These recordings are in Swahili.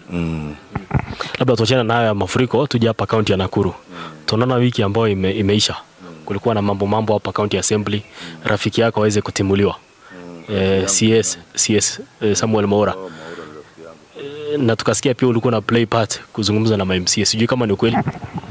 mm. Labda tuachane nayo ya mafuriko, tuje hapa kaunti ya Nakuru. Tunaona wiki ambayo ime, imeisha kulikuwa na mambo mambo hapa kaunti assembly, rafiki yako aweze kutimuliwa eh, CS, CS eh, Samuel Maura eh, na tukasikia pia ulikuwa na play part kuzungumza na MMCA, sijui kama ni ukweli.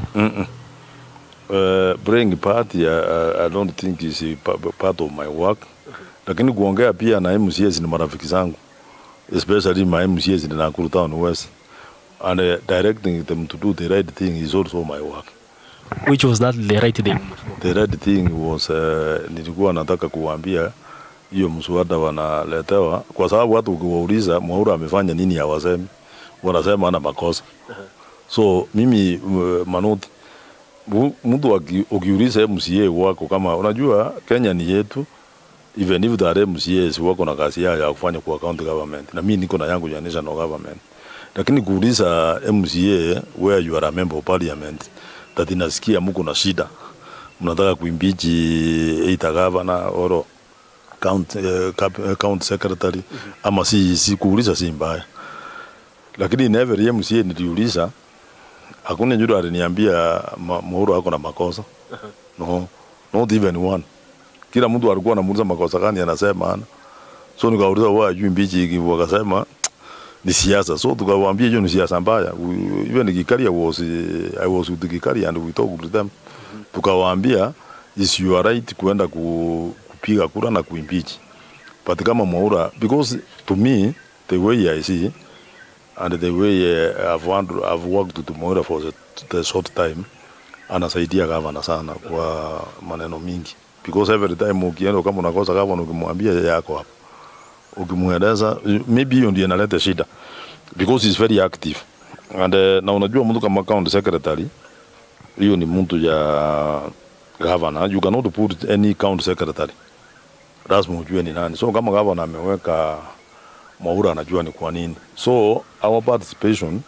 Uh, playing part I, I, I don't think is a pa- part of my work, lakini kuongea pia na MCAs ni marafiki zangu, especially my MCAs in Nakuru Town West and uh, directing them to do the right thing is also my work. Which was that the right thing? The right thing was uh, nilikuwa nataka kuwaambia hiyo mswada wanaletewa, kwa sababu watu ukiwauliza Mwaura amefanya nini hawasemi, wanasema ana makosa. So mimi uh, Manoti, mu- mtu aki- ukiuliza MCA wako kama unajua Kenya ni yetu, even if there are MCAs wako na kazi yao ya kufanya kwa county government, na mimi niko na yangu ya national government, lakini kuuliza MCA where you are a member of parliament that inasikia mko na shida, mnataka kuimbichi either governor or county, uh, cap, uh, county secretary ama si, si kuuliza si mbaya, lakini in every MCA niliuliza hakuna yule aliniambia ma- Mwaura ako na makosa no, not even one. Kila mtu alikuwa anamuuliza makosa gani, anasema ana. So nikauliza wewe ajui mbichi hiki, wakasema ni siasa. So tukawaambia hiyo ni siasa mbaya. We- Even Gikaria was I was with Gikaria and we talked with them. Tukawaambia is your right kuenda ku, kupiga kura na kuimpeach. But kama Mwaura because to me the way I see and the way uh, I've, wand- I've worked with Mwaura for the, the short time anasaidia gavana sana kwa maneno mingi because every time ukienda kama unakosa gavana ukimwambia yako hapo ukimweleza maybe hiyo ndio inaleta shida because he's very active and uh, na unajua mtu kama county secretary hiyo ni mtu ya governor you cannot put any county secretary lazima ujue ni nani so kama governor ameweka Mwaura anajua ni kwa nini so our participation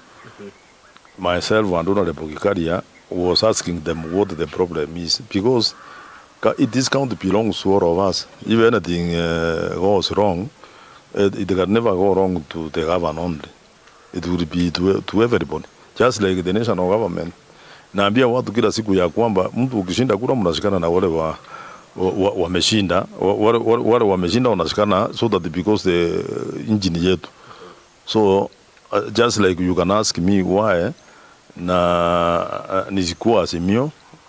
myself and Honorable Gikaria was asking them what the problem is because ca- it this county belongs to all of us. If anything uh, goes wrong, it, it can never go wrong to the government only. It will be to, to everybody, just like the national government. Naambia watu kila siku ya kwamba mtu ukishinda kura mnashikana na wale wa wa- wameshinda wa, wale, wale, wale wameshinda wanashikana so that because the engine yetu so uh, just like you can ask me why na uh, nisikuwa Azimio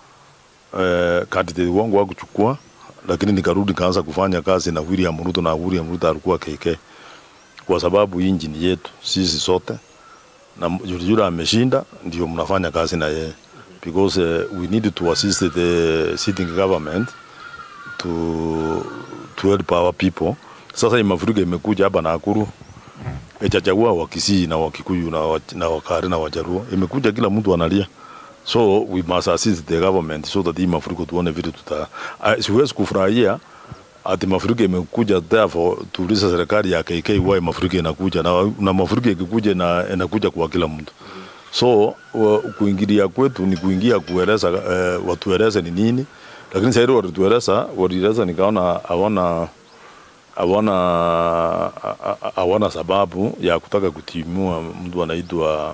uh, candidate wangu wa kuchukua, lakini nikarudi kaanza kufanya kazi na William Ruto na William Ruto alikuwa KK, kwa sababu hii nchini yetu sisi sote na yule yule ameshinda, ndio mnafanya kazi na yeye because uh, we need to assist the sitting government to to help our people. Sasa hii mafuriko imekuja hapa Nakuru itachagua Wakisii na Wakikuyu na, wa, na Wakari na Wajaruo, imekuja kila mtu analia, so we must assist the government so that hii mafuriko tuone vile tuta. Uh, siwezi kufurahia ati mafuriko imekuja, therefore tuulize serikali ya KK why mafuriko inakuja na, na mafuriko ikikuja na inakuja kwa kila mtu so wa, kuingilia kwetu ni kuingia kueleza uh, watueleze ni nini, lakini sasa walitueleza walieleza, nikaona hawana hawana hawana sababu ya kutaka kutimua mtu anaitwa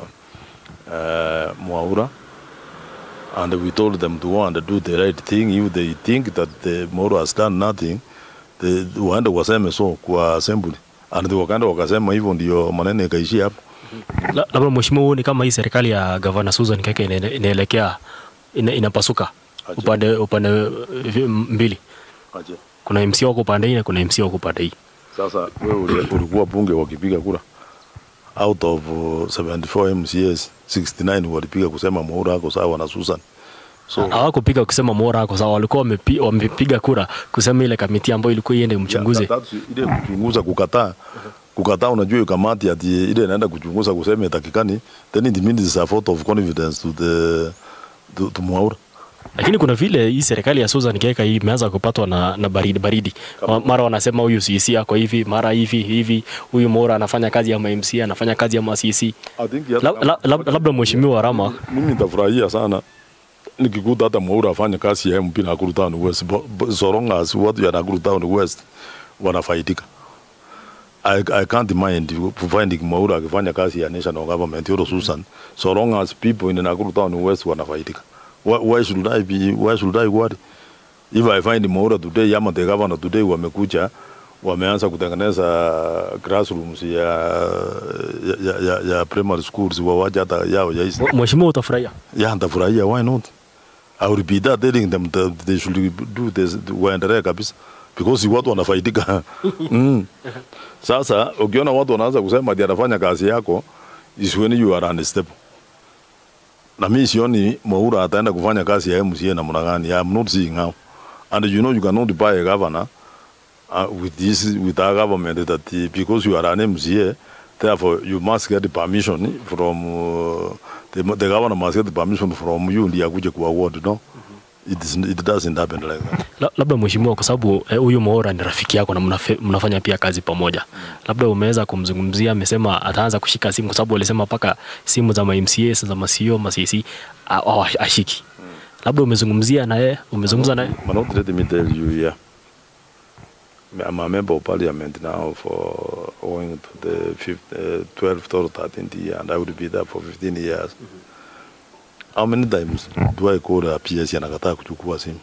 uh, Mwaura and we told them to go and do the right thing if they think that the Mwaura has done nothing they waende waseme so kwa assembly and they wakaenda wakasema hivyo, ndio maneno ikaishia hapo. La- Labda mheshimiwa, huoni kama hii serikali ya gavana Susan Keke ina- inaelekea ina, inapasuka Aje. upande upande eh, mbili, kuna MC wako upande hii na kuna MC wako upande hii. Sasa wewe uli- ulikuwa bunge wakipiga kura out of uh, 74 MCAs 69 walipiga kusema Mwaura ako sawa na Susan so Hawakupiga kusema Mwaura ako sawa, walikuwa wamepi- wamepiga kura kusema ile kamiti ambayo ilikuwa iende mchunguze. Ya, that- ile kuchunguza kukataa kukataa, unajua hiyo kamati ati ile inaenda kuchunguza kusema itakikani, then it means it's a vote of confidence to the to, to Mwaura. Lakini kuna vile hii serikali ya Susan Keka hii imeanza kupatwa na, na baridi baridi. Ma- Mara wanasema huyu CC ako hivi, mara hivi hivi, huyu Mwaura anafanya kazi ya MC, anafanya kazi ya CC. I think ya- Lab- lab- lab- Labda mheshimiwa Rama mimi nitafurahia sana nikikuta hata Mwaura afanye kazi ya MP Nakuru Town West, Bo- bo- so long as watu ya Nakuru Town West wanafaidika. I, I can't mind finding Mwaura akifanya kazi ya national government or Susan so long as people in Nakuru town west wanafaidika. Why, why should I be why should I worry? If I find Mwaura today ama the governor today wamekuja wameanza kutengeneza classrooms ya, ya, ya, ya primary schools wawaja hata yao yaisi Mheshimiwa, utafurahia yeah, nitafurahia why not I will be there telling them that they should do this waendelee kabisa because watu wanafaidika mm. Sasa ukiona watu wanaanza kusema ati anafanya kazi yako is when you are unstable. Na mimi sioni Mwaura ataenda kufanya kazi ya MCA namna gani. I am not seeing how. And you know you cannot buy a governor uh, with this with our government that uh, because you are an MCA therefore you must get permission from uh, the, the governor must get permission from you ndiye akuje ku award no it, is, it doesn't happen like that La- labda mheshimiwa, kwa sababu eh, huyu Mwaura ni rafiki yako na mnafe- mnafanya pia kazi pamoja, labda umeweza kumzungumzia, amesema ataanza kushika simu, kwa sababu alisema mpaka simu za ma-MCA za ma-CEO ma CC a- a- ashiki. Labda umezungumzia na yeye, umezungumza naye Manot, let me tell you here. I'm a member of parliament now for going to the fifth, uh, 12th or 13th year, and I will be there for 15 years. How many times do I call a PS anakataa kuchukua simu?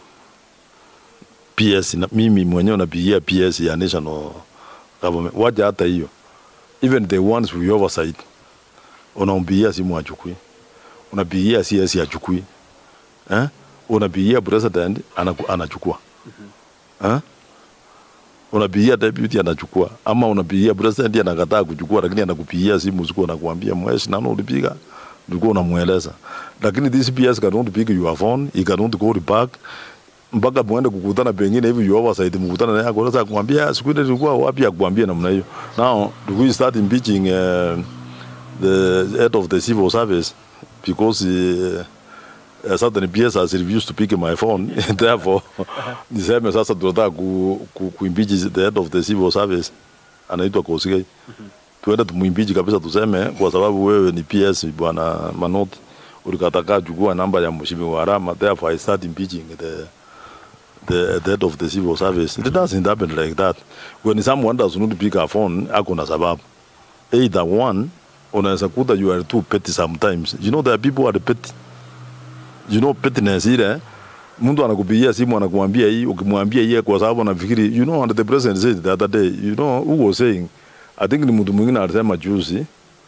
PS na, mimi mwenyewe napigia PS ya national government, waja hata hiyo, even the ones we oversight, unampigia simu achukui, unapigia CS achukui eh? unapigia president anaku, anachukua eh? unapigia deputy anachukua, ama unapigia president anakataa kuchukua, lakini anakupigia simu usiku anakuambia mweshi, nani ulipiga, ulikuwa unamweleza, lakini this PS cannot pick your phone, he cannot call back mpaka muende kukutana pengine hivi you oversight mkutana naye kwa sasa kumwambia siku ile ilikuwa wapi akwambia namna hiyo now do we start impeaching uh, the head of the civil service because uh, uh, certain PS has refused to pick my phone therefore niseme sasa tunataka ku, ku, kuimpeach the head of the civil service anaitwa Kosgei tuende tumuimpeach kabisa tuseme kwa sababu wewe ni PS bwana Manoti ulikataka chukua namba ya mheshimiwa Arama therefore I start impeaching the the, the head of the civil service it doesn't happen like that when someone does not pick a phone ako na sababu either one unaweza kuta you are too petty sometimes you know there are people who are petty you know pettiness ile mtu anakupigia simu anakuambia hii ukimwambia hii kwa sababu anafikiri you know and the president said the other day you know who was saying i think ni mtu mwingine alisema juzi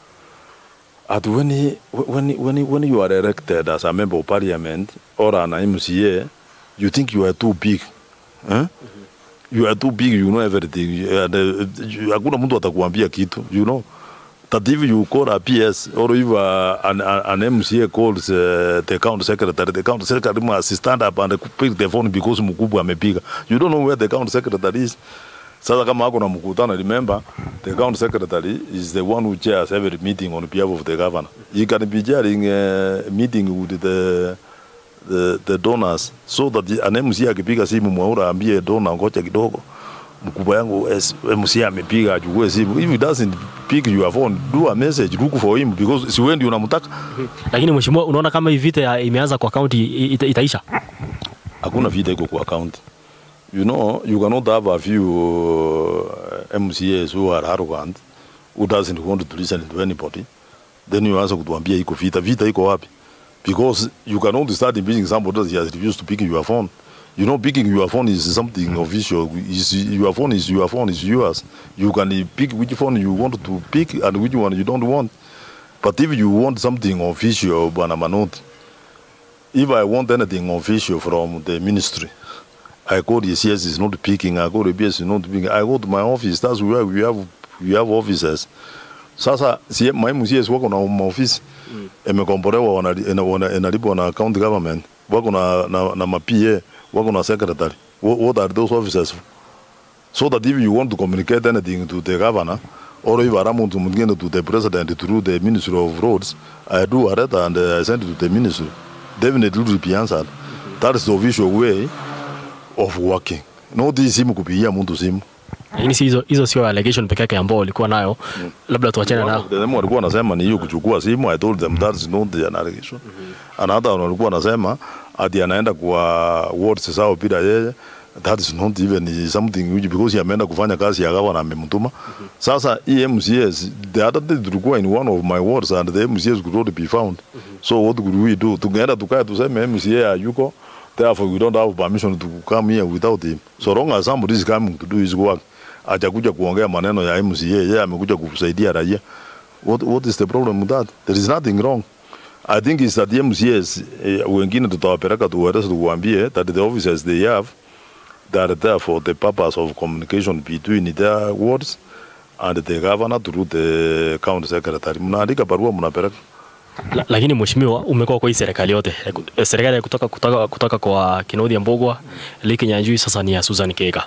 at when, he, when, he- when, he- when you are elected as a member of parliament or an MCA you think you are too big eh? you are too big you know everything and, uh, you- hakuna mtu atakuambia kitu you know that if you call a PS or if uh, an, an an MCA calls uh, the county secretary, the county secretary must stand up and pick the phone because mkubwa amepiga. You don't know where the county secretary is. Sasa kama hako na mkutano, remember the county secretary is the one who chairs every meeting on behalf of the governor. He can be chairing a meeting with the the, the donors so that the- an MC akipiga simu Mwaura ambie donor ngoja kidogo mkubwa yangu S- MC amepiga achukue simu. If he doesn't pick your phone, do a message, look for him because si wewe ndio unamtaka. lakini mheshimiwa, unaona kama hii vita ya- imeanza kwa kaunti ita, itaisha? Hakuna vita iko kwa account. You know, you cannot have a few uh, MCAs who are arrogant, who doesn't want to listen to anybody. Then you answer kutuambia iko vita. Vita iko wapi? Because you cannot start impeaching somebody that has refused to pick your phone. You know, picking your phone is something official. Is your phone is your phone is yours. You can pick which phone you want to pick and which one you don't want. But if you want something official, Bwana Manoti, if I want anything official from the ministry, I go the CS is not picking, I go the BS is not picking, I go to my office. That's where we have we have officers. Sasa si my MCS wako na maofisi mm. imekombolewa wanali- ina- wana- inalipwa na county government wako na, na, na ma-PA wako na secretary. What, what are those officers for? So that if you want to communicate anything to the governor or if I want to communicate to the president through the Ministry of Roads, I do a letter and uh, I send it to the ministry. Definitely it will be answered. That is the official way of working. Not hii simu kupigia mtu simu. Lakini si hizo hizo sio allegation peke yake ambao walikuwa nayo, labda tuachane nao. The them walikuwa wanasema ni hiyo kuchukua simu. I told them that is not an allegation. Another one walikuwa wanasema ati anaenda kwa wards zao bila yeye. that is not even something which because ameenda kufanya kazi ya gavana amemtuma. Sasa hii MCS the other day tulikuwa in one of my wards and the MCS could not be found. So what could we do? Tungeenda tukae tuseme MCA hayuko therefore we don't have permission to come here without him. So long as somebody is coming to do his work, hajakuja kuongea maneno ya MCA, yeye amekuja kusaidia raia. What, what is the problem with that? There is nothing wrong. I think is that the MCAs eh, wengine tutawapeleka tuwaeleze tukuambie that the officers they have they are there for the purpose of communication between their wards and the governor through the county secretary. Mnaandika barua mnapeleka. La, lakini mheshimiwa, umekuwa kwa hii serikali yote Eh, serikali ya kutoka, kutoka, kutoka kwa Kinaudhi Mbogwa, Liki Nyanjui, sasa ni ya Susan Keka.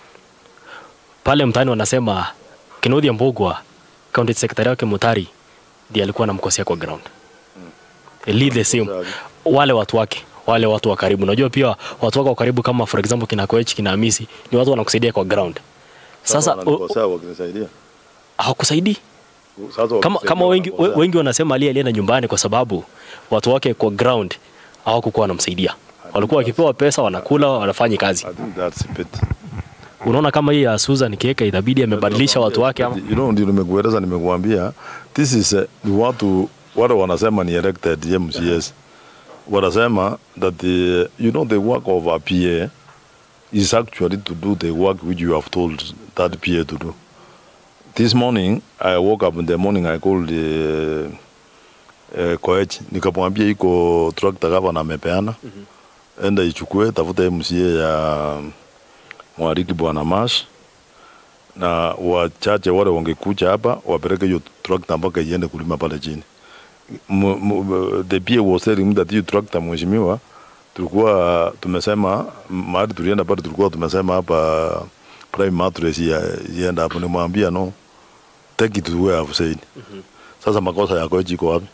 Pale mtaani wanasema Kinaudhi Mbogwa, county secretary wake Mutari ndiye alikuwa anamkosea kwa ground. Lead the same. Wale watu wake wale watu wa karibu, unajua pia watu wako wa karibu kama for example kina Koech, kina Hamisi ni watu wanakusaidia kwa ground. Sasa o- o- wananikosea wakinisaidia. hawakusaidii Sasa kama, wakinisaidia kama wengi, wanakosea. wengi wanasema Ali alienda nyumbani kwa sababu watu wake kwa ground hawakukuwa wanamsaidia, walikuwa wakipewa pesa wanakula, wanafanya kazi. I think that's a bit. Unaona kama hii ya Susan Kieka itabidi amebadilisha watu wake ama You know, ndio nimekueleza, nimekuambia this is uh, ni watu wale wanasema ni elected MCS wanasema that the, you know the work of a PA is actually to do the work which you have told that PA to do. This morning I woke up in the morning I called the uh, Koech nikamwambia iko tractor gavana amepeana enda ichukue tafuta MCA ya Mwariki Bwana Mash na wachache wale wangekuja hapa wapeleke hiyo tractor mpaka iende kulima pale chini. M- m- The PA was telling me that hiyo tractor mheshimiwa, tulikuwa tumesema mahali tulienda pale, tulikuwa tumesema hapa prime mattress ya ienda hapo, nimwambia no, take it to where I've said. Sasa makosa yako iko wapi?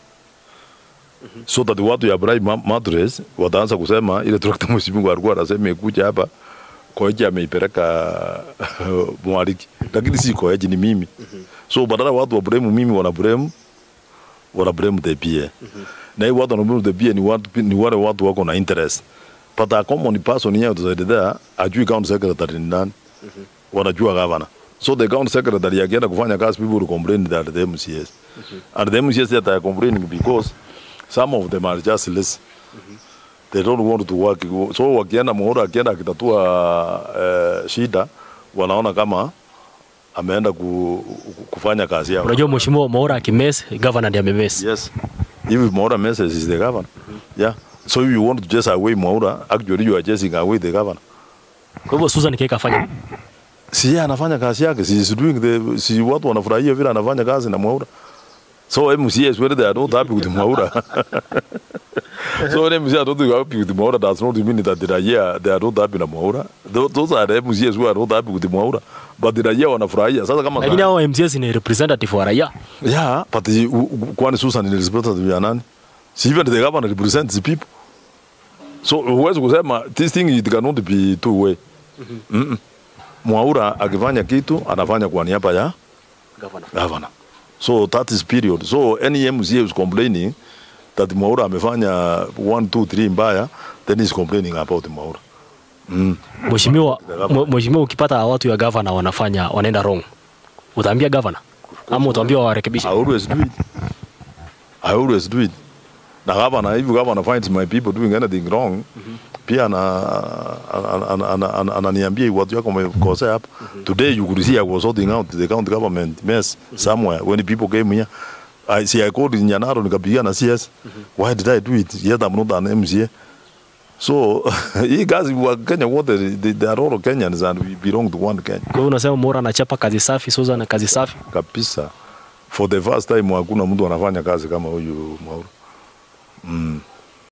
So that watu ya prime ma- mattress wataanza kusema ile tractor mheshimiwa alikuwa anasema ikuja hapa Koeji ameipeleka Mwariki, lakini si Koeji, ni mimi. So badala watu wa blame mimi, wana blame wana blame the PA. Na hii watu wana blame the PA ni watu ni wale watu wako na interest. But a common person here to there ajui county secretary ni nani. Wanajua governor. So the county secretary akienda kufanya kazi people will complain that the MCS. And the MCS that are complaining because some of them are just less they don't want to work. So wakienda Muhura akienda akitatua uh, shida wanaona kama ameenda ku, kufanya kazi yao. unajua mheshimiwa Mwaura akimes governor ndiye amemes. Yes. If Mwaura messes is the governor. Yeah. So if you want to chase away Mwaura, actually you are chasing away the governor. Kwa hivyo Susan Kieka afanya Si yeye anafanya kazi yake, si is doing the si watu wanafurahia vile anafanya kazi na Mwaura. So MCS whether they are not happy with Mwaura. so when MCS are not happy with Mwaura does not mean that the raia they are not happy na Mwaura. Tho- Those are the MCS who are not happy with Mwaura. But the raia wanafurahia. Sasa kama lakini hao MCS ni representative wa raia. Yeah, but the, u- u- kwani Susan ni representative ya nani? Si even the governor represents the people. So huwezi kusema this thing it cannot be two way. Mm-mm. Mwaura akifanya kitu anafanya kwa niaba ya Governor. governor. So that is period. So any MCA is complaining that Mwaura amefanya 1 2 3 mbaya then he's complaining about Mwaura. Mm. Mheshimiwa, mwe- mheshimiwa, ukipata watu ya governor wanafanya wanaenda wrong, utaambia governor ama utaambia warekebishe? I always do it. I always do it. Na governor, if governor finds my people doing anything wrong, pia ana- ana- ana- ana- ana- ananiambia watu yako wamekosea hapa. Today you could see I was sorting out the county government mess somewhere when people came here. I see I called in Nyanaro nikapigia na CS. Why did I do it? Yet I'm not an MCA. So hii kazi wa Kenya wote they, they are all Kenyans and we belong to one Kenya. Kwa hiyo unasema Mwaura anachapa kazi safi, Susan na kazi safi. kabisa. For the first time hakuna mtu anafanya kazi kama huyu Mwaura. Mm.